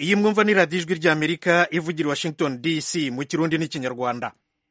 iyi mwumva ni radiyo ijwi ry'amerika ivugira i washington dc mu kirundi n'ikinyarwanda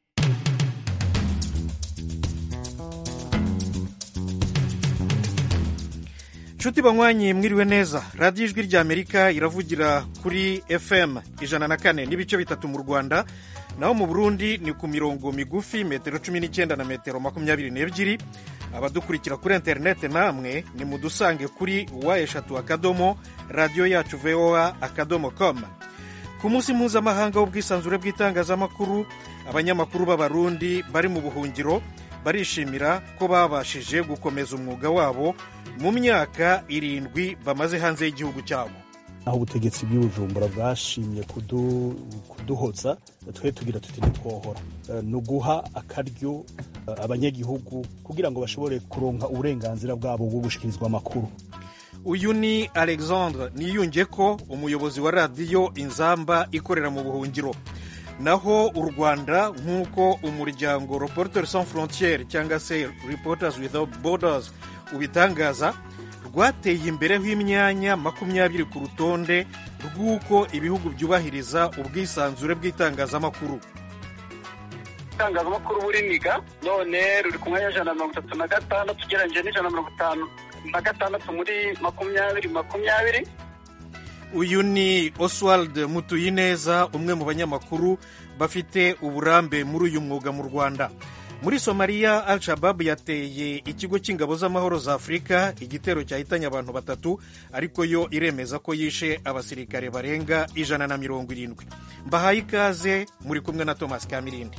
nshuti banywanyi mwiriwe neza radiyo ijwi ry'amerika iravugira kuri fm ijana na kane n'ibice bitatu mu rwanda naho mu burundi ni ku mirongo migufi metero cumi n'icyenda na metero makumyabiri n'ebyiri abadukurikira kuri interineti namwe ni mudusange kuri wa eshatu akadomo radiyo yacu voa akadomo com ku munsi mpuzamahanga w'ubwisanzure bw'itangazamakuru abanyamakuru b'abarundi bari mu buhungiro barishimira ko babashije gukomeza umwuga wabo mu myaka irindwi bamaze hanze y'igihugu cyabo aho ubutegetsi bw'ibujumbura bwashimye kuduhoza twe tugira tuti ntitwohora ni uguha akaryo abanyagihugu kugira ngo bashobore kuronka uburenganzira bwabo bwo gushikirizwa amakuru uyu ni alexandre niyunge ko umuyobozi wa radiyo inzamba ikorera mu buhungiro naho u rwanda nk'uko umuryango reporters sans frontiere cyangwa se reporters without borders ubitangaza rwateye imbere h'imyanya makumyabiri ku rutonde rw'uko ibihugu byubahiriza ubwisanzure bw'itangazamakuru itangazamakuru buriniga none ruri ku mwanya w'ijana na mirongo itatu na gatandatu ugereranyije n'ijana na mirongo itanu na gatandatu muri makumyabiri makumyabiri uyu ni oswald mutuyineza umwe mu banyamakuru bafite uburambe muri uyu mwuga mu rwanda muri somaliya al shabab yateye ikigo cy'ingabo z'amahoro za afurika igitero cyahitanye abantu batatu ariko yo iremeza ko yishe abasirikare barenga ijana na mirongo irindwi mbahaye ikaze muri kumwe na thomas kamirindi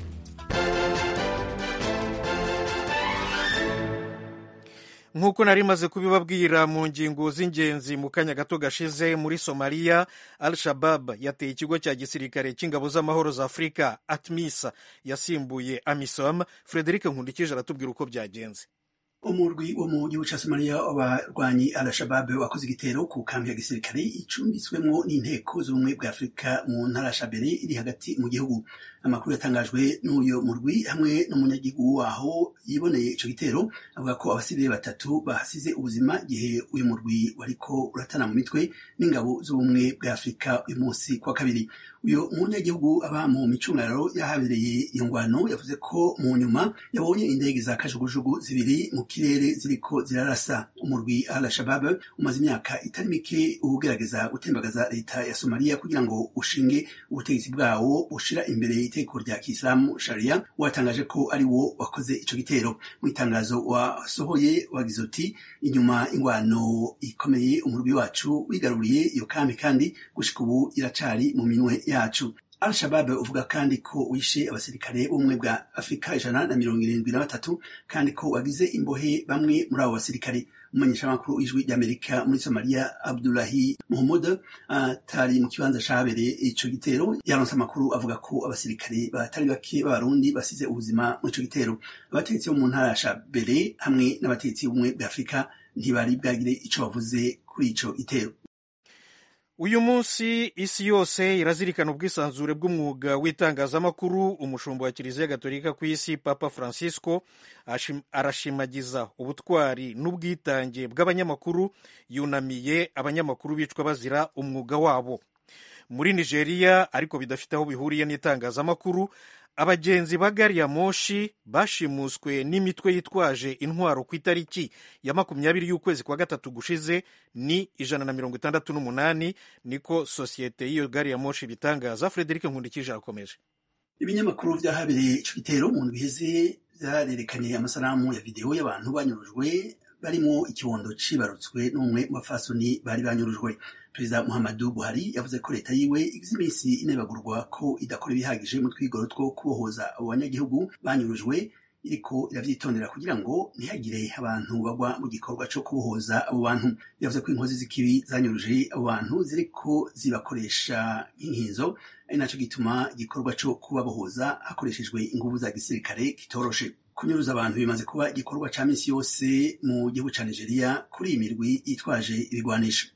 nk'uko nari maze kubibabwira mu ngingo z'ingenzi mu kanya gato gashize muri somaliya al shabab yateye ikigo cya gisirikare cy'ingabo z'amahoro za afurika atmisa yasimbuye amisom frederic nkundikije aratubwira uko byagenze umurwi wo mu gihugu cya somaliya w'abarwanyi al-shabab wakoze igitero ku kambi ya gisirikare icumbitswemo n'inteko z'ubumwe bwa afurika mu ntara shabere iri hagati mu gihugu amakuru yatangajwe n'uyu murwi hamwe n'umunyagihugu waho yiboneye ico gitero avuga ko abasivile batatu bahasize ubuzima igihe uyu murwi wariko uratana mu mitwe n'ingabo z'ubumwe bwa afurika uyu munsi kwa kabiri uyu munyagihugu aba mu micungararo yahabereye iyo ngwano yavuze ko mu nyuma yabonye indege za kajugujugu zibiri mu kirere ziriko zirarasa umurwi al-shabab umaze imyaka itari mike ugerageza gutembagaza leta ya somaliya kugira ngo ushinge ubutegetsi bwawo bushira imbere itegeko rya kisilamu sharia watangaje ko ari wo wakoze ico gitero mu itangazo wasohoye wagize uti inyuma ingwano ikomeye umurwi wacu wigaruriye iyo kambi kandi gushika ubu iracari mu minwe yacu al-shabab uvuga kandi ko wishe abasirikare b'ubumwe bwa afurika ijana na mirongo irindwi na batatu kandi ko wagize imbohe bamwe muri abo basirikare umumenyeshamakuru w'ijwi ry'amerika muri somaliya abdulahi muhammud atari mu kibanza cabereye ico gitero yaronse amakuru avuga ko abasirikare batari bake b'abarundi basize ubuzima muri ico gitero abategetsi bo mu ntara ya shabere hamwe n'abategetsi b'ubumwe bwa afurika ntibari bwagire ico bavuze kuri ico gitero uyu munsi isi yose irazirikana ubwisanzure bw'umwuga w'itangazamakuru umushumba wa kiliziya gatolika ku isi papa francisco arashimagiza ubutwari n'ubwitange bw'abanyamakuru yunamiye abanyamakuru bicwa bazira umwuga wabo muri nigeria ariko bidafite aho bihuriye n'itangazamakuru abagenzi ba gari ya moshi bashimuswe n'imitwe yitwaje intwaro ku itariki ya makumyabiri y'ukwezi kwa gatatu gushize ni ijana na mirongo itandatu n'umunani niko sosiyete y'iyo gari ya moshi bitangaza frederic nkundikije arakomeje ibinyamakuru vyahabereye ico gitero mu ndwi iheze vyarerekanye amasanamu ya videwo y'abantu banyurujwe barimo ikibondo cibarutswe n'umwe mu bafasoni bari banyurujwe perezida muhammadu buhari yavuze ko leta yiwe igize iminsi inebagurwa ko idakora ibihagije mu twigoro two kubohoza abo banyagihugu banyurujwe iriko iravyitondera kugira ngo ntihagire abantu bagwa mu gikorwa co kubohoza abo bantu yavuze ko inkozi z'ikibi zanyuruje abo bantu ziriko zibakoresha nk'inkinzo ari naco gituma igikorwa co kubabohoza hakoreshejwe inguvu za gisirikare kitoroshe kunyuruza abantu bimaze kuba igikorwa ca misi yose mu gihugu ca nigeria kuri iyi mirwi yitwaje ibigwanisho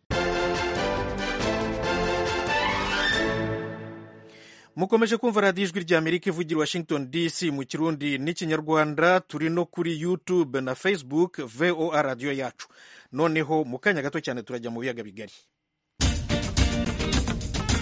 mukomeje kumva radiyo ijwi ry'amerika ivugira washington dc mu kirundi n'ikinyarwanda turi no kuri youtube na facebook voa radiyo yacu noneho mu kanya gato cyane turajya mu biyaga bigari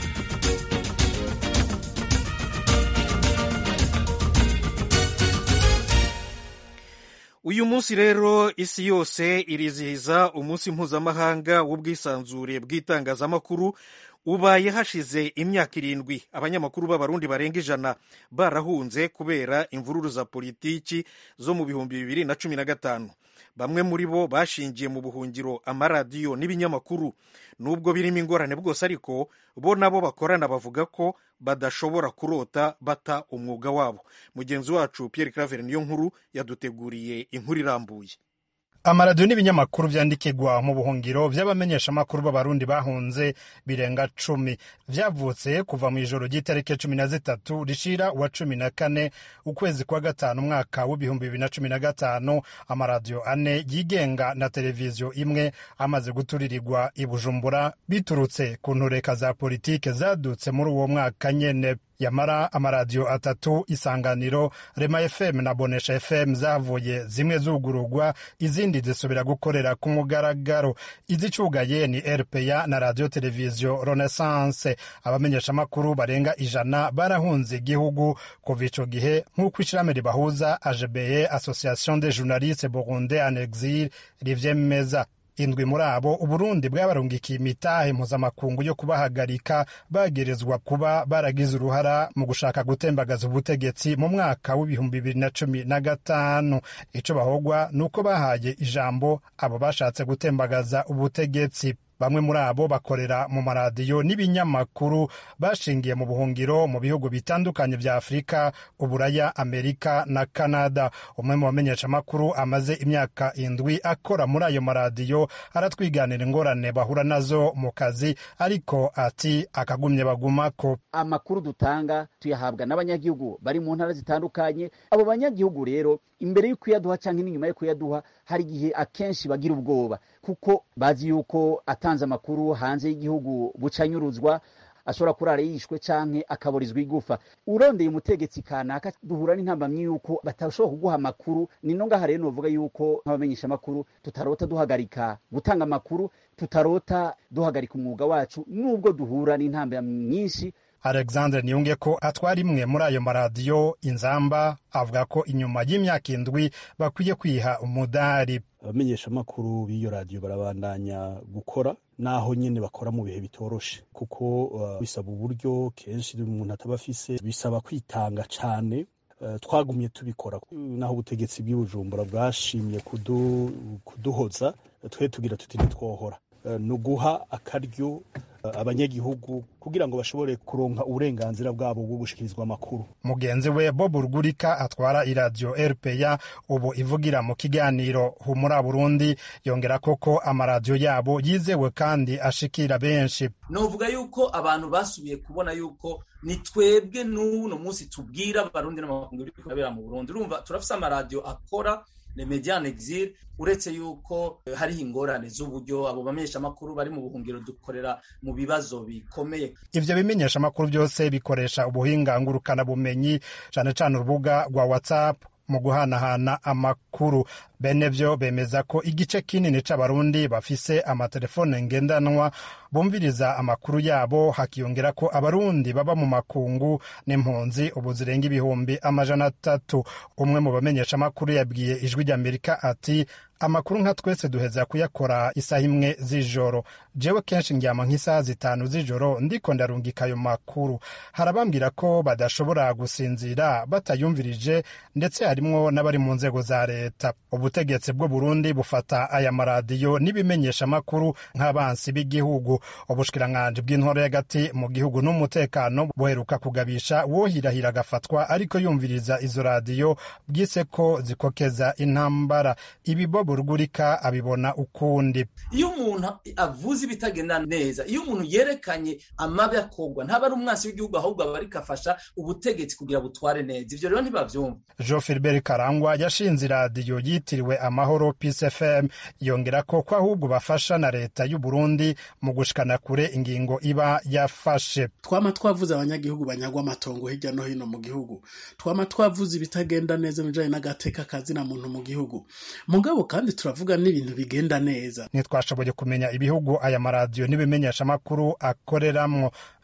uyu munsi rero isi yose irizihiza umunsi mpuzamahanga w'ubwisanzure bw'itangazamakuru ubaye hashize imyaka irindwi abanyamakuru b'abarundi barenga ijana barahunze kubera imvururu za politiki zo mu bihumbi bibiri na cumi na gatanu bamwe muri bo bashingiye mu buhungiro amaradiyo n'ibinyamakuru nubwo birimo ingorane bwose ariko bo nabo bakorana bavuga ko badashobora kurota bata umwuga wabo mugenzi wacu Pierre Claver niyo nkuru yaduteguriye inkuru irambuye amaradiyo n'ibinyamakuru vyandikirwa mu buhungiro vy'abamenyeshamakuru b'abarundi bahunze birenga cumi vyavutse kuva mu ijoro ry'itariki cumi na zitatu rishira uwa cumi na kane ukwezi kwa gatanu umwaka w'ibihumbi bibiri na cumi na gatanu amaradiyo ane yigenga na televiziyo imwe amaze guturirirwa i bujumbura biturutse ku ntureka za politike zadutse muri uwo mwaka nyene yamara amaradiyo atatu isanganiro rema fm na bonesha fm zavuye zimwe zugururwa izindi zisubira gukorera ku mugaragaro izicugaye ni rpa na radio televiziyo renaissance abamenyeshamakuru barenga ijana barahunze igihugu kuva ico gihe nk'uko ishirahamwe ribahuza agbe association des journalistes burundais en exil rivyemeza indwi muri abo uburundi bwabarungikiye imitahe mpuzamakungu yo kubahagarika bagerezwa kuba baragize uruhara mu gushaka gutembagaza ubutegetsi mu mwaka w'ibihumbi bibiri na cumi na gatanu ico bahogwa ni uko bahaye ijambo abo bashatse gutembagaza ubutegetsi bamwe muri abo bakorera mu maradiyo n'ibinyamakuru bashingiye mu buhungiro mu bihugu bitandukanye vya afurika uburaya amerika na kanada umwe mu bamenyeshamakuru amaze imyaka indwi akora muri ayo maradiyo aratwiganira ingorane bahura nazo mu kazi ariko ati akagumye bagumako amakuru dutanga tuyahabwa n'abanyagihugu bari mu ntara zitandukanye abo banyagihugu rero imbere yo kuyaduha cyangwa n'inyuma yo kuyaduha hari igihe akenshi bagira ubwoba kuko bazi yuko atanze amakuru hanze y'igihugu bucanyuruzwa ashobora kurara yishwe canke akaburizwa igufa urondeye umutegetsi kanaka duhura n'intambamyi yuko batashobora kuguha amakuru nino ngaha rero novuga yuko nk'abamenyesha amakuru tutarota duhagarika gutanga amakuru tutarota duhagarika umwuga wacu nubwo duhura n'intambamyi nyinshi alexandre niyunge ko atwara imwe muri ayo maradiyo inzamba avuga ko inyuma y'imyaka indwi bakwiye kwiha umudari abamenyeshamakuru b'iyo radiyo barabandanya gukora naho nyine bakora mu bihe bitoroshe kuko uh, bisaba uburyo kenshi umuntu ataba afise bisaba kwitanga cane uh, twagumye tubikora naho ubutegetsi bw'ibujumbura bwashimye kudu, kuduhoza twe tugira tuti ntitwohora uh, ni uguha akaryo abanyagihugu kugira ngo bashobore kuronka uburenganzira bwabo bwo gushikirizwa amakuru mugenzi we bob rugurika atwara iradiyo rpa ubu ivugira mu kiganiro humura burundi yongera koko amaradiyo yabo yizewe kandi ashikira benshi novuga yuko abantu basubiye kubona yuko ni twebwe n'uno munsi tubwira abarundi n'amakungu biri kubera mu burundi urumva turafise amaradiyo akora le median exil uretse yuko hariho ingorane z'uburyo abo bamenyeshamakuru bari mu buhungiro dukorera mu bibazo bikomeye ivyo bimenyeshamakuru byose bikoresha ubuhinga ngurukanabumenyi cane cane urubuga rwa whatsapp mu guhanahana amakuru bene vyo bemeza ko igice kinini c'abarundi bafise amatelefone ngendanwa bumviriza amakuru yabo hakiyongera ko abarundi baba mu makungu n'impunzi ubu zirenga ibihumbi amajana atatu umwe mu bamenyeshamakuru yabwiye ijwi ry'amerika ati amakuru nka twese duheza kuyakora isaha imwe z'ijoro jewe kenshi ndyama nk'isaha zitanu z'ijoro ndiko ndarungika ayo makuru harabambwira ko badashobora gusinzira batayumvirije ndetse harimwo n'abari mu nzego za leta ubutegetsi bw'u Burundi bufata aya maradiyo n'ibimenyeshamakuru nk'abansi b'igihugu ubushikiranganji bw'intore y'agati mu gihugu n'umutekano buheruka kugabisha wohirahira agafatwa ariko yumviriza izo radiyo bwise ko zikokeza intambara ibi bob rugurika abibona ukundi iyo umuntu avuze ibitagenda neza iyo umuntu yerekanye amabi akorwa ntaba ari umwansi w'igihugu ahubwo aba ariko afasha ubutegetsi kugira butware neza ivyo rero ntibavyumva jean philbert karangwa yashinze iradiyo yitiriwe amahoro peace fm yongera ko ko ahubwo bafasha na leta y'u burundi mu gushikana kure ingingo iba yafashe twama twavuze abanyagihugu banyagwa amatongo hirya no hino mu gihugu twama twavuze ibitagenda neza mu bijanye n'agateka kazina muntu mu gihugu mugabo kandi turavuga n'ibintu bigenda neza ntitwashoboye kumenya ibihugu aya maradiyo n'ibimenyeshamakuru akoreramwo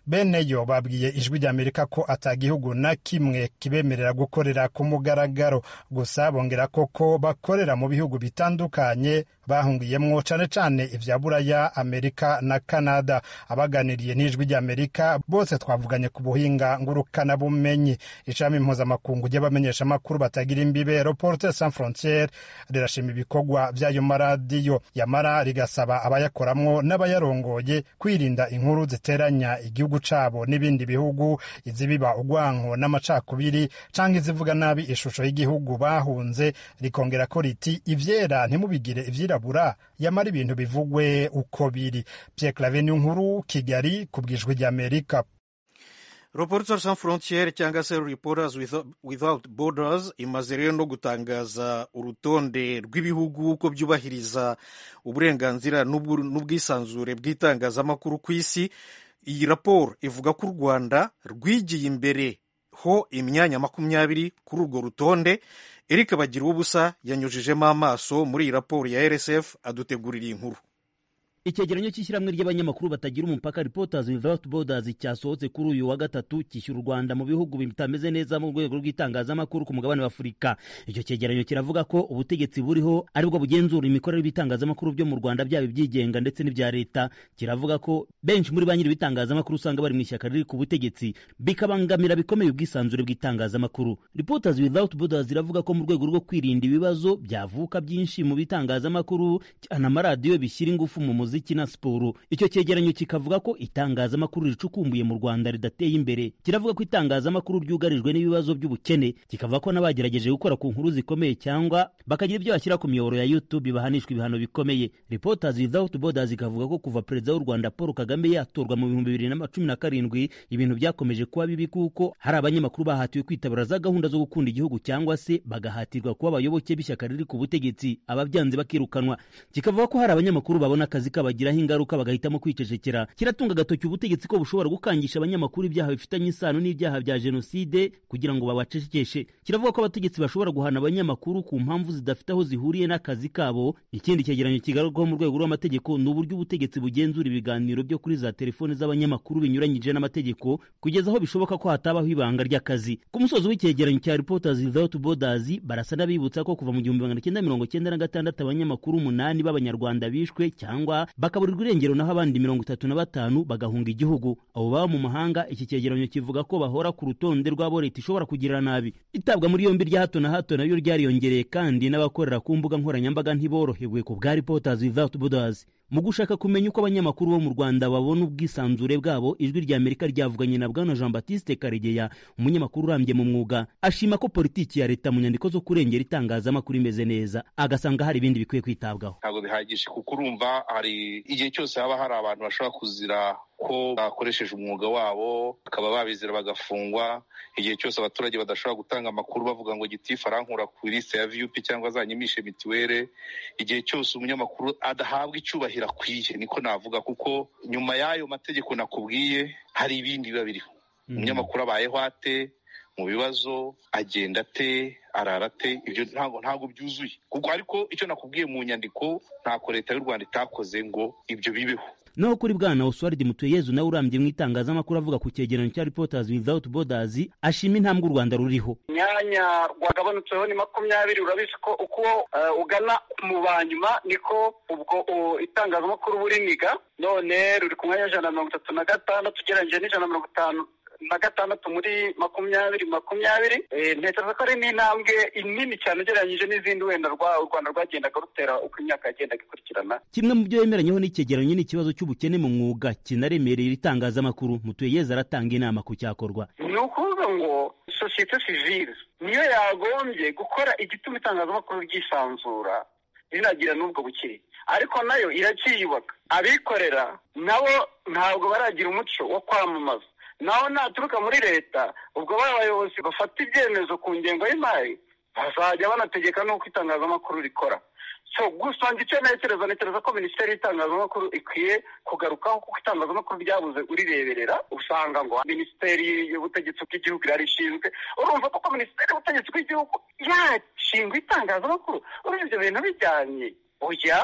bene yo babwiye ijwi ry'amerika ko atagihugu na kimwe kibemerera gukorera ku mugaragaro gusa bongera koko bakorera mu bihugu bitandukanye bahungiyemwo cane cane ivya buraya amerika na canada abaganiriye n'ijwi ry'amerika bose twavuganye ku buhinga ngurukana bumenyi ishami mpuzamakungu ry'abamenyeshamakuru batagira imbibe reporter sans frontiere rirashima ibikorwa vy'ayo maradiyo yamara rigasaba abayakoramwo n'abayarongoye kwirinda inkuru ziteranya igihugu cabo n'ibindi bihugu izibiba urwanko n'amacakubiri canke izivuga nabi ishusho y'igihugu bahunze rikongera ko riti ivyera ntimubigire ivyirabura yamara ibintu bivugwe uko biri Pierre Claver nkuru Kigali ku bwijwi ry'Amerika Reporters sans frontières cyangwa se Reporters without borders imaze rero no gutangaza urutonde rw'ibihugu ko byubahiriza uburenganzira n'ubwisanzure bw'itangazamakuru ku isi iyi raporo ivuga ko u rwanda rwigiye imbere ho imyanya makumyabiri kuri urwo rutonde eric bagira ubusa yanyujijemo amaso muri iyi raporo ya rsf adutegurira inkuru icyegeranyo cy'ishyirahamwe ry'abanyamakuru batagira umupaka reporters without borders cyasohotse kuri uyu wa gatatu cyishyura u rwanda mu bihugu bitameze neza mu rwego rw'itangazamakuru ku mugabane wa afurika icyo cyegeranyo kiravuga ko ubutegetsi buriho aribwo bugenzura imikorere y'ibitangazamakuru byo mu rwanda byaba ibyigenga ndetse n'ibya leta kiravuga ko benshi muri ba nyiri ibitangazamakuru usanga bari mu ishyaka riri ku butegetsi bikabangamira bikomeye ubwisanzure bw'itangazamakuru reporters without borders iravuga ko mu rwego rwo kwirinda ibibazo byavuka byinshi mu bitangazamakuru cyane amaradiyo bishyira ingufu mu muziki umuziki na siporo icyo cyegeranyo kikavuga ko itangazamakuru ricukumbuye mu rwanda ridateye imbere kiravuga ko itangazamakuru ryugarijwe n'ibibazo by'ubukene kikavuga ko n'abagerageje gukora ku nkuru zikomeye cyangwa bakagira ibyo bashyira ku miyoboro ya youtube bahanishwa ibihano bikomeye reporters without borders ikavuga ko kuva perezida w'u rwanda paul kagame yatorwa mu bihumbi bibiri na cumi na karindwi ibintu byakomeje kuba bibi kuko hari abanyamakuru bahatiwe kwitabira za gahunda zo gukunda igihugu cyangwa se bagahatirwa kuba abayoboke b'ishyaka riri ku butegetsi ababyanze bakirukanwa kikavuga ko hari abanyamakuru babona akazi kabagiraho ingaruka bagahitamo kwicecekera kiratunga agatoki ubutegetsi ko bushobora gukangisha abanyamakuru ibyaha bifitanye isano n'ibyaha bya jenoside kugira ngo babacecekeshe kiravuga ko abategetsi bashobora guhana abanyamakuru ku mpamvu zidafite aho zihuriye n'akazi kabo ikindi cyegeranyo kigarurwaho mu rwego rw'amategeko ni uburyo ubutegetsi bugenzura ibiganiro byo kuri za telefoni z'abanyamakuru binyuranyije n'amategeko kugeza aho bishoboka ko hatabaho ibanga ry'akazi ku musozi w'icyegeranyo cya reporters without borders barasa n'abibutsa ko kuva mu gihumbi magana cyenda mirongo cyenda na gatandatu abanyamakuru umunani b'abanyarwanda bishwe cyangwa bakaburirwa irengero naho abandi mirongo itatu na batanu bagahunga igihugu abo baba mu mahanga iki cyegeranyo kivuga ko bahora ku rutonde rw'abo leta ishobora kugirira nabi itabwa muri yombi rya hato na hato naryo ryariyongereye kandi n'abakorera ku mbuga nkoranyambaga ntiborohewe ku bwa reporters without borders mu gushaka kumenya uko abanyamakuru bo mu rwanda babona ubwisanzure bwabo ijwi rya amerika ryavuganye na bwana jean batiste karegeya umunyamakuru urambye mu mwuga ashima ko politiki ya leta mu nyandiko zo kurengera itangazamakuru imeze neza agasanga hari ibindi bikwiye kwitabwaho ntabwo bihagije kuko urumva hari igihe cyose haba hari abantu bashobora kuzira ko bakoresheje umwuga wabo bakaba babizira bagafungwa igihe cyose abaturage badashobora gutanga amakuru bavuga ngo gitifu arankura ku lisite ya viyupi cyangwa azanyimishe mituweli igihe cyose umunyamakuru adahabwa icyubahiro akwiye niko navuga kuko nyuma y'ayo mategeko nakubwiye hari ibindi biba biriho umunyamakuru abayeho ate mu bibazo agenda ate arara ate ibyo ntabwo ntabwo byuzuye kuko ariko icyo nakubwiye mu nyandiko ntako leta y'u rwanda itakoze ngo ibyo bibeho naho kuri bwana oswald mutuyezu nawe urambye mu itangazamakuru avuga ku cyegeranyo cya reporters without borders ashima intambwe u rwanda ruriho imyanya rwagabanutseho ni makumyabiri urabizi ko uko ugana mu ba nyuma niko ubwo itangazamakuru buriniga none ruri ku mwanya w'ijana na mirongo itatu na gatandatu ugereranyije n'ijana na mirongo itanu na gatandatu muri makumyabiri makumyabiri ntekereza ko ari n'intambwe nini cyane ugereranyije n'izindi wenda u rwanda rwagendaga rutera uko imyaka yagendaga ikurikirana kimwe mu byo yemeranyeho n'icyegeranyo ni ikibazo cy'ubukene mu mwuga kinaremerera itangazamakuru mutuyeyeze aratanga inama ku cyakorwa ni ukuvuga ngo sosiyete sivile niyo yagombye gukora igituma itangazamakuru ryisanzura rinagira n'ubwo bukire ariko nayo iracyiyubaka abikorera nabo ntabwo baragira umuco wo kwamamaza naho naturuka muri leta ubwo ba bayobozi bafata ibyemezo ku ngengo y'imari bazajya banategeka n'uko itangazamakuru rikora so gusa icyo ntekereza ntekereza ko minisiteri y'itangazamakuru ikwiye kugarukaho kuko itangazamakuru ryabuze urireberera usanga ngo minisiteri y'ubutegetsi bw'igihugu irarishinzwe urumva koko minisiteri y'ubutegetsi bw'igihugu yashingwa itangazamakuru urumva ibyo bintu bijyanye oya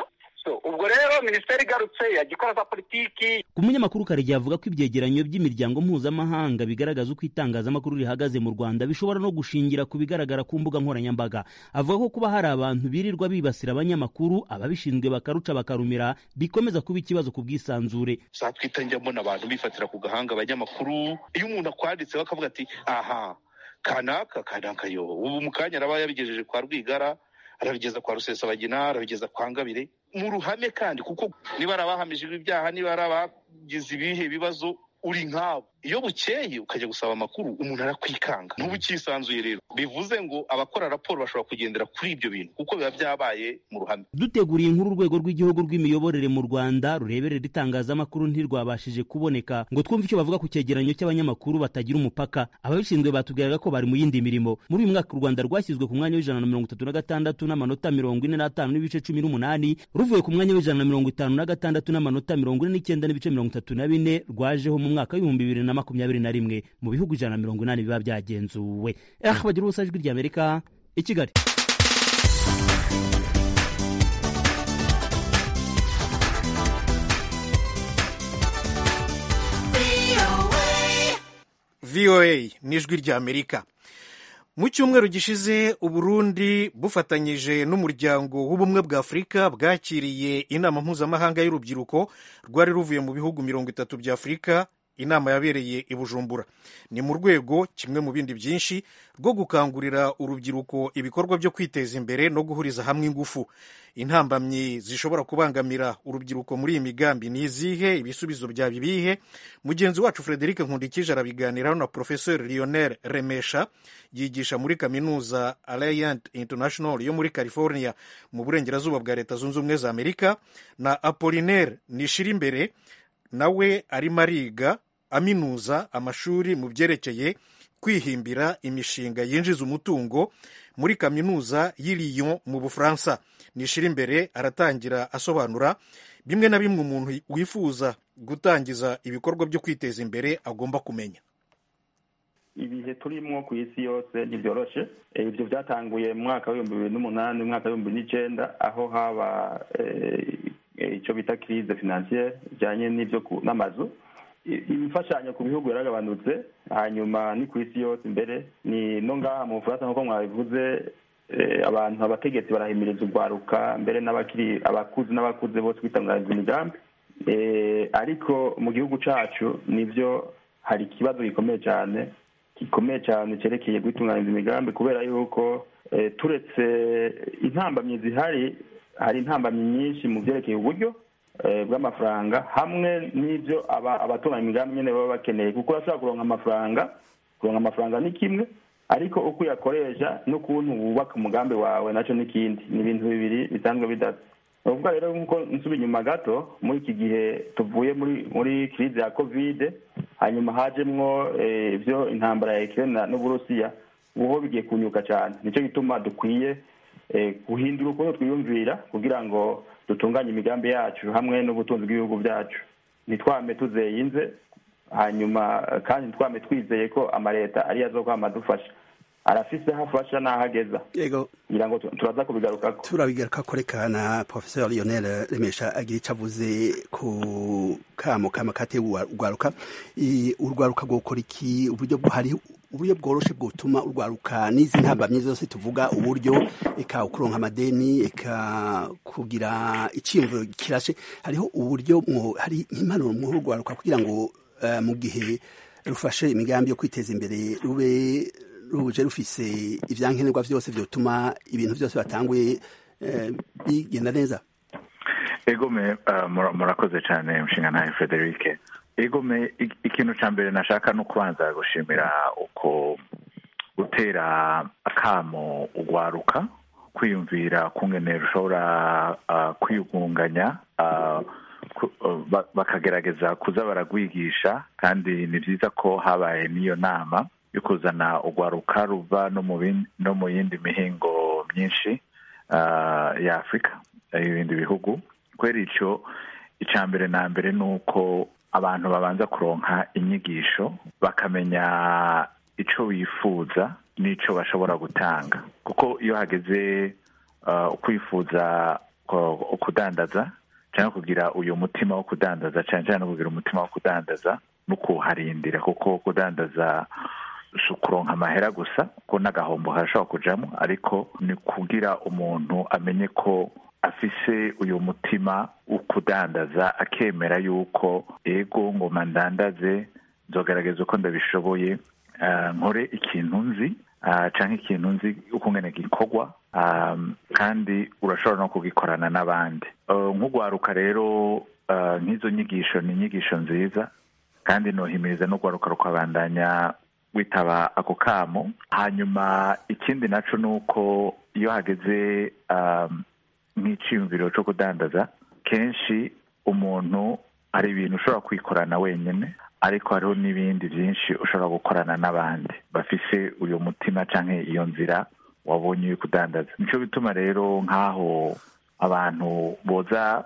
ubwo rero minisiteri igarutse yajya ikora za politiki ku munyamakuru karegeya avuga ko ibyegeranyo by'imiryango mpuzamahanga bigaragaza uko itangazamakuru rihagaze mu rwanda bishobora no gushingira ku bigaragara ku mbuga nkoranyambaga avuga ko kuba hari abantu birirwa bibasira abanyamakuru ababishinzwe bakaruca bakarumira bikomeza kuba ikibazo ku bwisanzure twita njya mbona abantu bifatira ku gahanga abanyamakuru iyo umuntu akwanditseho akavuga ati aha kanaka kanaka yo ubu mu kanya araba yabigejeje kwa rwigara arabigeza kwa rusesabagina arabigeza kwa ngabire mu ruhame kandi kuko niba ari abahamijwe ibyaha niba ari abagize ibihe bibazo uri nkabo iyo bukeye ukajya gusaba amakuru umuntu arakwikanga ntuba ukisanzuye rero bivuze ngo abakora raporo bashobora kugendera kuri ibyo bintu kuko biba byabaye mu ruhame duteguriye inkuru urwego rw'igihugu rw'imiyoborere mu rwanda rureberera itangazamakuru ntirwabashije kuboneka ngo twumve icyo bavuga ku cyegeranyo cy'abanyamakuru batagira umupaka ababishinzwe batubwiraga ko bari mu yindi mirimo muri uyu mwaka u rwanda rwashyizwe ku mwanya w'ijana na mirongo itatu na gatandatu n'amanota mirongo ine n'atanu n'ibice cumi n'umunani ruvuye ku mwanya w'ijana na mirongo itanu na gatandatu n'amanota mirongo ine n'icyenda n'ibice mirongo itatu na bine rwajeho mu mwaka w'ibihumbi bibiri na makumyabiri na rimwe mu bihugu ijana na mirongo inani biba byagenzuwe eh bagira ubusa ijwi ry'amerika i kigali voa n'ijwi ry'amerika mu cyumweru gishize uburundi bufatanyije n'umuryango w'ubumwe bwa afurika bwakiriye inama mpuzamahanga y'urubyiruko rwari ruvuye mu bihugu mirongo itatu bya afurika inama yabereye i bujumbura ni mu rwego kimwe mu bindi byinshi rwo gukangurira urubyiruko ibikorwa byo kwiteza imbere no guhuriza hamwe ingufu intambamyi zishobora kubangamira urubyiruko muri iyi migambi ni izihe ibisubizo byaba ibihe mugenzi wacu frederic nkundikije arabiganiraho na professeur lionel remesha yigisha muri kaminuza alliant international yo muri california mu burengerazuba bwa leta zunze ubumwe za amerika na apolinaire nishirimbere nawe arimo ariga aminuza amashuri mu byerekeye kwihimbira imishinga yinjiza umutungo muri kaminuza y'i Lyon mu bufaransa nishira imbere aratangira asobanura bimwe na bimwe umuntu wifuza gutangiza ibikorwa byo kwiteza imbere agomba kumenya ibihe turimo ku isi yose ntibyoroshe ibyo byatanguye mu mwaka w'ibihumbi bibiri n'umunani umwaka w'ibihumbi bibiri n'icyenda aho haba icyo bita kirize finansiyeri bijyanye n'ibyo n'amazu imfashanyo ku bihugu yaragabanutse hanyuma ni ku isi yose imbere ni no ngaha mu bufaransa nk'uko mwabivuze abantu abategetsi barahimiriza urwaruka mbere n'abakiri abakuze n'abakuze bose kwitangariza imigambi ariko mu gihugu cyacu nibyo hari ikibazo gikomeye cyane gikomeye cyane cyerekeye kwitunganyiriza imigambi kubera yuko turetse intambamyi zihari hari intambamyi nyinshi mu byerekeye uburyo bw'amafaranga hamwe n'ibyo abatunganya imigambi nyine baba bakeneye kuko urashobora kuronka amafaranga kuronka amafaranga ni kimwe ariko uko uyakoresha n'ukuntu wubaka umugambi wawe nacyo n'ikindi ni ibintu bibiri bisanzwe bidasa ni ukuvuga rero nk'uko nsuba inyuma gato muri iki gihe tuvuye muri muri kirize ya kovide hanyuma hajemwo ibyo intambara ya ekirena n'uburusiya ubu bigiye kunyuka cyane nicyo gituma dukwiye guhindura ukuntu twiyumvira kugira ngo dutunganye imigambi yacu hamwe n'ubutunzi bw'ibihugu byacu ntitwame tuzeyinze hanyuma kandi ntitwame twizeye ko amaleta ariyo azokwama adufasha arafise aho afasha n'aho ageza ngira ngo turaza kubigarukako turabigaruka reka na professeur lionel remesha agira icyo avuze ku kamo kama katewe urwaruka urwaruka rwokora iki uburyo hari uburyo bworoshe bwotuma urwaruka n'izi ntambamyi zose tuvuga uburyo eka ukuronka amadeni eka kugira icyiyumviro kirashe hariho uburyo hari impanuro mu urwaruka kugira ngo mu gihe rufashe imigambi yo kwiteza imbere rube ruje rufise ivyankenerwa vyose vyotuma ibintu vyose batanguye bigenda neza egome murakoze cyane mushinga nawe frederic egome ikintu cya mbere nashaka no kubanza gushimira uko gutera akamo ugwaruka kwiyumvira kungene rushobora kwiyugunganya bakagerageza kuza baragwigisha kandi ni byiza ko habaye n'iyo nama yo kuzana urwaruka ruva no mu yindi mihingo myinshi ya afurika y'ibindi bihugu kubera icyo icya mbere na mbere ni uko abantu babanza kuronka inyigisho bakamenya icyo bifuza n'icyo bashobora gutanga kuko iyo hageze kwifuza kudandaza cyangwa kugira uyu mutima wo kudandaza cyane cyane no kugira umutima wo kudandaza no kuharindira kuko kudandaza si ukuronka amahera gusa ko n'agahombo harashobora kujamo ariko ni kugira umuntu amenye ko afise uyu mutima wo kudandaza akemera yuko ego ngoma ndandaze nzogaragaza uko ndabishoboye nkore ikintu nzi cyangwa ikintu nzi ukungene gikorwa kandi urashobora no kugikorana n'abandi nk'ugwaruka rero nk'izo nyigisho ni inyigisho nziza kandi nohimiriza n'ugwaruka rukabandanya witaba ako kamo hanyuma ikindi naco ni uko iyo hageze nk'iciyumviro cyo kudandaza kenshi umuntu hari ibintu ushobora kwikorana wenyine ariko hariho n'ibindi byinshi ushobora gukorana n'abandi bafise uyu mutima cyangwa iyo nzira wabonye uri kudandaza nicyo bituma rero nk'aho abantu boza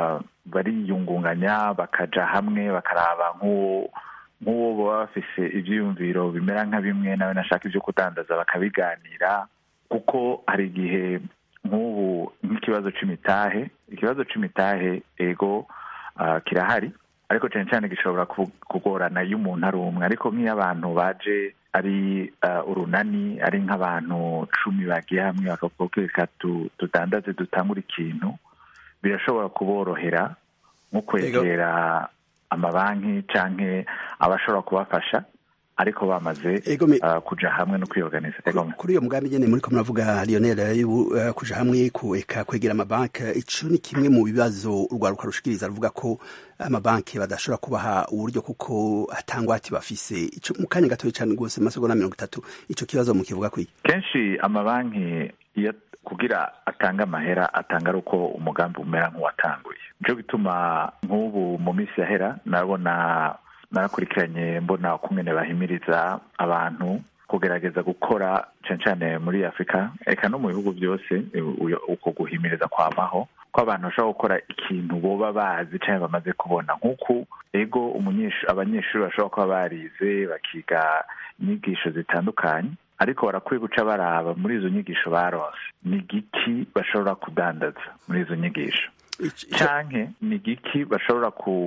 bariyungunganya bakaja hamwe bakaraba nk'uwo nk'uwo baba bafise ibyiyumviro bimera nka bimwe nawe nashaka ibyo kudandaza bakabiganira kuko hari igihe nk'ubu nk'ikibazo c'imitahe ikibazo c'imitahe ego kirahari ariko cyane cyane gishobora kugorana iyo umuntu ari umwe ariko nk'iyo abantu baje ari urunani ari nk'abantu cumi bagiye hamwe bakavuga ko reka tudandaze dutangure ikintu birashobora kuborohera nko kwegera amabanki cyangwa abashobora kubafasha ariko bamaze kuja hamwe no kwiorganiza kuri iyo mugambi nyene muriko muravuga Lionel kuja hamwe kueka kwegera amabanki ico ni kimwe mu bibazo urwaruka rushikiriza ruvuga ko amabanki badashobora kubaha uburyo kuko atangwati bafise ico mu kanya gatoya cyane rwose masegonda mirongo itatu ico kibazo mukivuga kwiki kenshi amabanki iyo kugira atanga amahera atanga ari uko umugambi umera nk'uwatanguye nico gituma nk'ubu mu minsi yahera nabona narakurikiranye mbona ukungene bahimiriza abantu kugerageza gukora cyane cyane muri afurika eka no mu bihugu byose uko guhimiriza kwamaho ko abantu bashobora gukora ikintu boba bazi cyangwa bamaze kubona nk'uko ego abanyeshuri bashobora kuba barize bakiga inyigisho zitandukanye ariko barakwiye guca baraba muri izo nyigisho baronse ni igiki bashobora kudandaza muri izo nyigisho canke ni igiki bashobora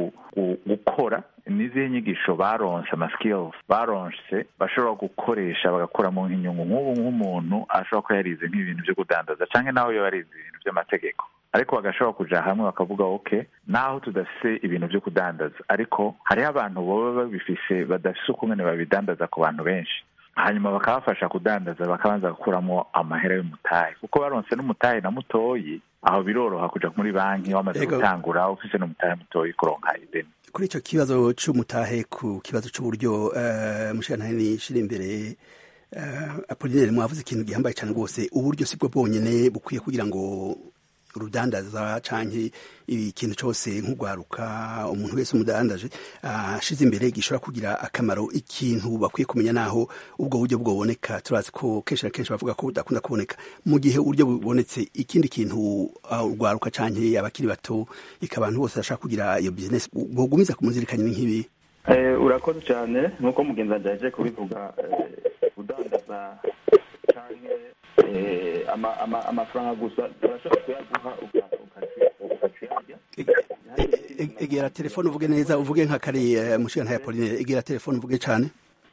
gukora n'izihe nyigisho baronse amaskills baronse bashobora gukoresha bagakuramo nk'inyungu nk'ubu nk'umuntu ashobora kuba yarize nk'ibintu byo kudandaza canke naho yo yarize ibintu by'amategeko ariko bagashobora kuja hamwe bakavuga ok naho tudafise ibintu byo kudandaza ariko hariho abantu baba babifise badafise ukungene babidandaza ku bantu benshi hanyuma bakabafasha kudandaza bakabanza gukuramo amahera y'umutahe kuko baronse n'umutahe na mutoyi aho biroroha kuja muri banki wamaze gutangura ufise n'umutahe mutoyi kuronka ideni kuri icyo kibazo c'umutahe ku kibazo c'uburyo uh, mushikantani shira imbere uh, apolinere mwavuze ikintu gihambaye cyane rwose uburyo sibwo bwonyene bukwiye kugira ngo urudandaza canke ikintu cyose nk'ugwaruka umuntu wese umudandaje ashize uh, imbere gishobora kugira akamaro ikintu bakwiye kumenya naho ubwo buryo bwoboneka turazi ko kenshi na kenshi bavuga ko budakunda kuboneka mu gihe uburyo bubonetse ikindi kintu urwaruka canke abakiri bato ika abantu bose bashaka kugira iyo business bogumiza kumuzirikanya nk'ibi urakoze cyane nk'uko mugenzi wanjye yaje kubivuga kudandaza canke amafaranga gusa turashobora kuyaguha ukaciyarya egera telefone uvuge neza uvuge nka kare mushinga ya Pauline egera telefone uvuge cyane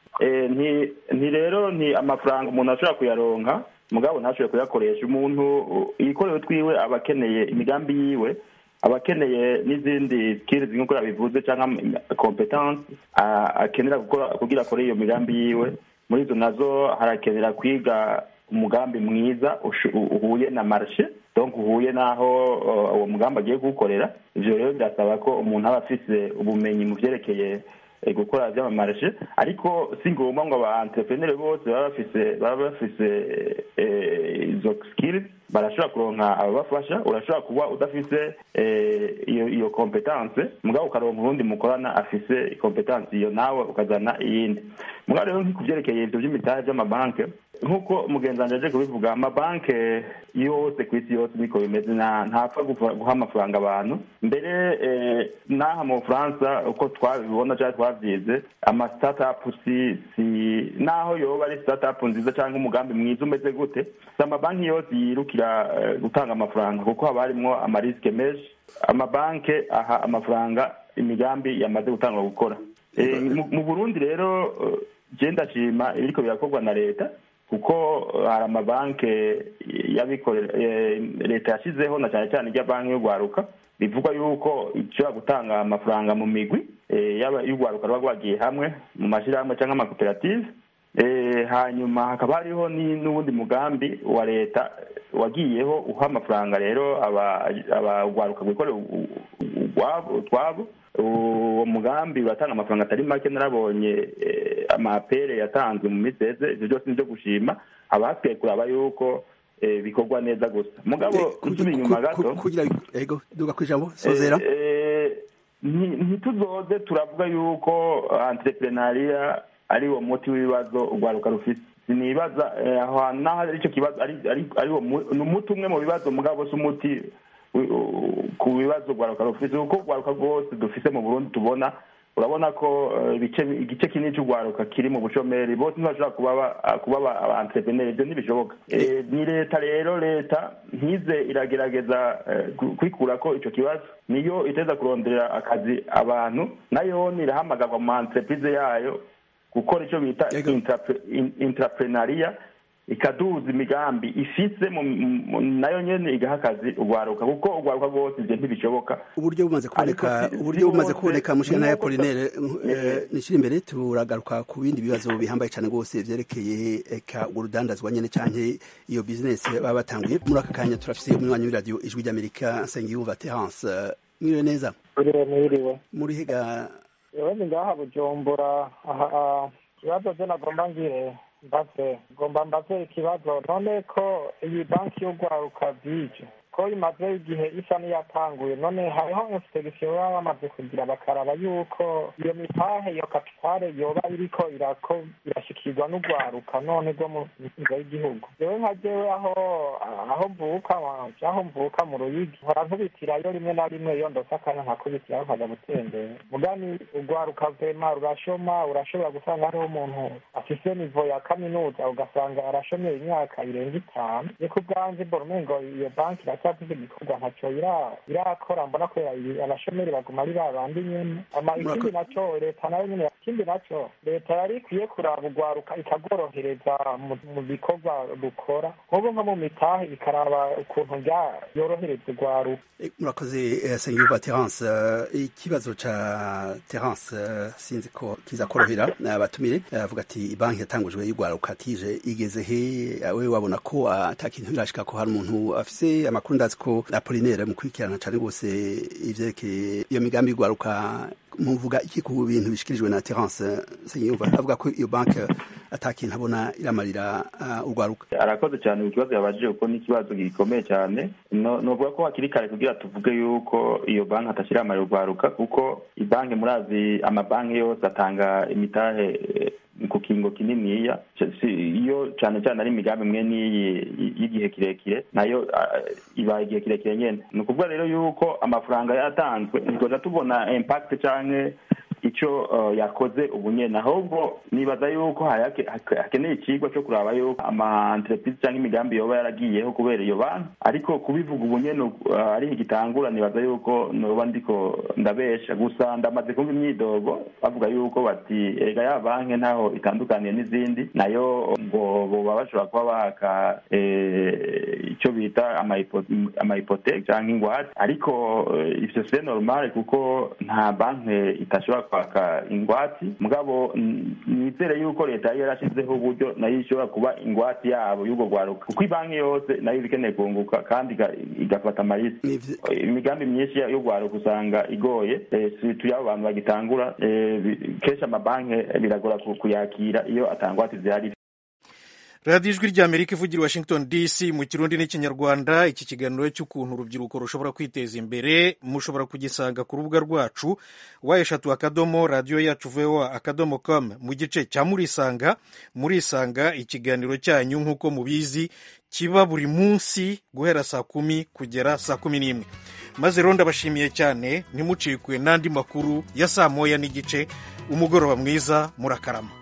nti rero ni amafaranga umuntu ashobora kuyaronka mugabo ntashobore kuyakoresha umuntu yikorera twiwe aba akeneye imigambi yiwe aba akeneye n'izindi skills nk'uko yabivuze cyangwa competence akenera kugira akore iyo migambi yiwe muri izo nazo harakenera kwiga umugambi mwiza uhuye na marshe donc uhuye n'aho uwo mugambi agiye kuwukorera ivyo rero birasaba ko umuntu aba afise ubumenyi mu vyerekeye gukora vy'amamarshe ariko si ngombwa ngo aba entrepreneur bose baba bafise baba bafise izo skills barashobora kuronka ababafasha urashobora kuba udafise iyo iyo competence mugabo ukaronka urundi mukorana afise competence iyo nawe ukazana iyindi mugabo rero nk'ikuvyerekeye ivyo vy'imitahe vy'amabanke nk'uko mugenzi wanjye aje kubivuga amabanki yose ku isi yose niko bimeze ntapfa guha amafaranga abantu mbere n'aha mu bufaransa uko twabibona cyangwa twabyize amasitatapu si si naho yoba ari sitatapu nziza cyangwa umugambi mwiza umeze gute si amabanki yose yirukira gutanga amafaranga kuko haba harimo amarisike menshi amabanki aha amafaranga imigambi yamaze gutangwa gukora mu burundi rero genda ndashima ibiriko birakorwa na leta kuko hari amabanki y'abikorera leta yashyizeho na cyane cyane ijya banki y'urwaruka bivugwa yuko ishobora gutanga amafaranga mu migwi yaba y'urwaruka ruba rwagiye hamwe mu mashyirahamwe cyangwa amakoperative hanyuma hakaba hariho n'ubundi mugambi wa leta wagiyeho uha amafaranga rero urwaruka rwikorera utwabo uwo mugambi uratanga amafaranga atari make narabonye amapere yatanzwe mu minsi heze ibyo byose ni ibyo gushima haba hakwiye kuraba yuko bikorwa neza gusa mugabo nsubira inyuma gato kugira ego duga ku ijambo sozera ntituzoze turavuga yuko entrepreneuria ari wo muti w'ibibazo urwaruka rufite sinibaza aho hantu naho ari cyo kibazo ari ni umuti umwe mu bibazo mugabo si umuti ku bibazo rwaruka rufite kuko urwaruka rwose dufite mu burundi tubona urabona ko igice kinini cy'urwaruka kiri mu bushomeri bose ntibashobora kuba aba entrepreneur ibyo ntibishoboka ni leta rero leta ntize iragerageza kwikura ko icyo kibazo niyo iteza kuronderera akazi abantu nayo irahamagarwa mu entreprise yayo gukora icyo bita intraprenaria ikaduza imigambi ifise nayo nyene igaha akazi urwaruka kuko urwaruka rwose ivyo ntibishoboka uburyo bumaze kuboneka uburyo bumaze kuboneka mushana ya Apollinaire nishira imbere turagaruka ku bindi bibazo bihambaye cyane rwose vyerekeye eka urudandazwa nyene canke iyo business baba batanguye muri aka kanya turafise umunywanyi w'iradio ijwi ry'Amerika Nsengiyumva Terence mwiriwe neza mwiriwe muri higa yewe ni ngaha bujumbura aha ikibazo je nagomba ngire mbaze ngomba mbaze ikibazo none ko iyi banki y'urwaruka bije ko imaze igihe isa n'iyatanguye none hariho inspeksiyo baba bamaze kugira bakaraba yuko iyo mitahe iyo kapitale yoba iriko irashikirwa n'urwaruka none rwo mu nzego y'igihugu jewe nka jewe aho aho mvuka aho mvuka mu ruyigi nkora nkubitirayo rimwe na rimwe iyo ndose akanya nkakubitirayo nkaja gutembera mugani urwaruka vema rurashoma urashobora gusanga hariho umuntu afise nivo ya kaminuza ugasanga arashomye imyaka irenga itanu ni ku bwanje mbona umengo iyo banki iracyafise igikorwa ntaco irakora mbona ko abashomeri baguma ari ba bandi nyene ama ikindi naco leta nayo nyene ikindi naco leta yari ikwiye kuraba urwaruka ikagorohereza mu bikorwa rukora nk'ubu nko mu mitahe ikaraba ukuntu yorohereza urwaruka murakoze sengiyuva terence ikibazo ca terence sinzi ko kiza korohera abatumire avuga ati banki yatangujwe y'urwaruka tije igeze he we wabona ko ata kintu birashika ko hari umuntu afise amakuru ndazi ko apolinere mu kwikirana cane rwose ivyerekeye iyo migambi y'urwaruka muvuga iki ku bintu bishikirijwe na terence sengiyuva avuga ko iyo banki ata kintu abona iramarira urwaruka arakoze cyane ikibazo yabajije kuko ni ikibazo gikomeye cyane novuga ko hakiri kare kugira tuvuge yuko iyo banki atashyira amarira urwaruka kuko ibanki murazi amabanki yose atanga imitahe ku kingo kininiya iyo cyane cyane ari imigambi imwe n'iyi y'igihe kirekire nayo ibaye igihe kirekire nyine ni ukuvuga rero yuko amafaranga yatanzwe ntitwaza tubona impact canke icyo yakoze ubu nyene ahubwo nibaza yuko hakeneye ikigwa cyo kuraba yuko ama entreprise cyangwa imigambi yoba yaragiyeho kubera iyo banki ariko kubivuga ubu nyene ari igitangura nibaza yuko noba ndiko ndabesha gusa ndamaze kumva imyidogo bavuga yuko bati erega ya banki ntaho itandukaniye n'izindi nayo ngo boba bashobora kuba baka icyo bita amahipoteke cyangwa ingwate ariko ivyo se normal kuko nta banki itashobora kwaka ingwati mugabo nizere yuko leta yari yarashyizeho uburyo nayo ishobora kuba ingwati yabo y'ubwo rwaruka kuko ibanki yose nayo iba ikeneye kunguka kandi igafata amarisi imigambi myinshi yo rwaruka usanga igoye turi abo bantu bagitangura kenshi amabanki biragora kuyakira iyo atangwati zihari radiyo ijwi ry'amerika ivugira i washington dc mu kirundi n'ikinyarwanda iki kiganiro cy'ukuntu urubyiruko rushobora kwiteza imbere mushobora kugisanga ku rubuga rwacu wa eshatu akadomo radiyo yacu voa akadomo com mu gice cya murisanga murisanga ikiganiro cyanyu nk'uko mubizi kiba buri munsi guhera saa kumi kugera saa kumi n'imwe maze rero ndabashimiye cyane ntimucikwe n'andi makuru ya saa moya n'igice umugoroba mwiza murakarama